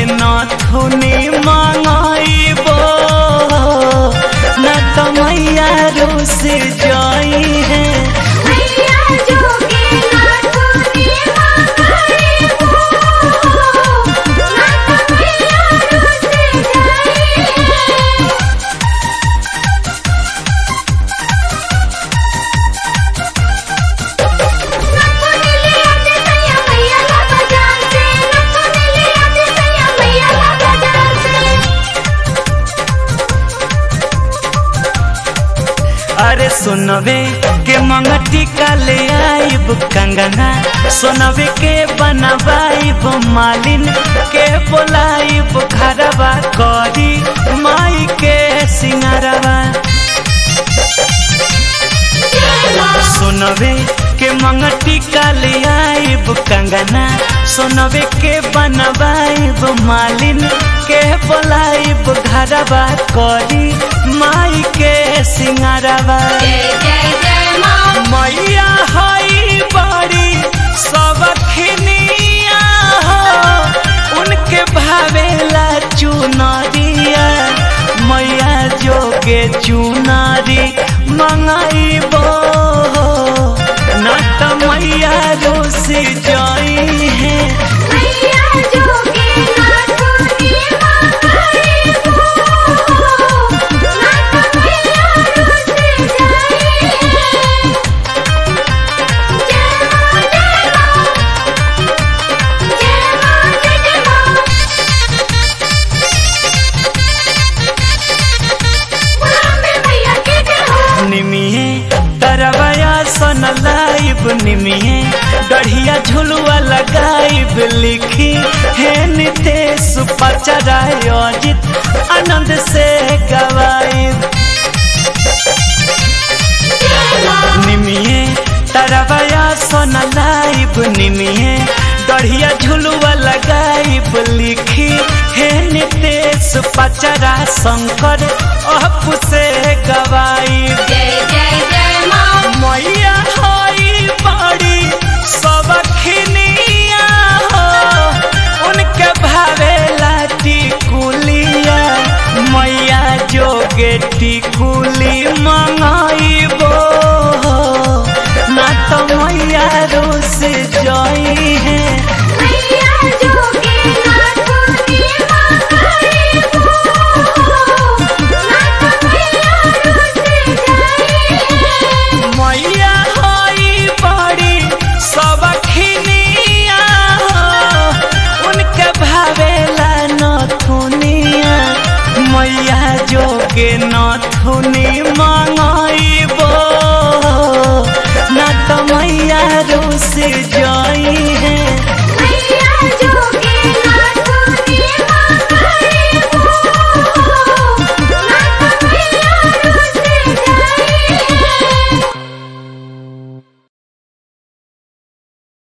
नथुनी मंगाइबो न तो मैया रूस जाई है मैया जोगे नाथुनी मंगाई हो ना तो मैया रुस जाई है नथुनी ले आते सैया मैया ला बाजार से नथुनी ले आते सैया मैया ला बाजार से अरे सुनवे के मंगटी का ले आइब कंगना सुनवे के बनवाइब मालिन के बोलाइब घरवा करी माई के सिंगरवा सुनवे के मंगटी का ले आइब कंगना सुनवे के बनवाइब मालिन के बोलाइब घरवा करी माई के सिंगरवा जय जय जय माँ मैया हई बड़ी सबखनिया हो उनके भावेला चुनरिया मैया जोगे चुनारी मंगाइबो न त मैया रोस जाई है मैया जोगे नाथुनी मंगाई हो ना तो मैया रुस जाई है जय माँ जय माँ जय माँ जय माँ बुलावे मैया के जय हो निमिये तरवया सन लाइब निमिये गढ़िया झुलुआ लगाइब लिखी हे नितेश पचराय अजित आनंद से गवाइब निमिये तरवया सन लाइब निमिये गढ़िया झुलुआ लगाइब लिखी हे नितेश पचरा शंकर अप से गवाइब जय जय जय माँ मैया हई बड़ी सबखनिया हो उनके भावेला टिकुलिया मैया जोगे टिकुली मंगाइबो ना तो मैया रोस जाई है मैया जोगे नाथुनी मंगाई हो ना तो मैया रुस जाई है मैया हई बड़ी सबखनिया हो उनके भावेला नथुनिया मैया जोगे नथुनी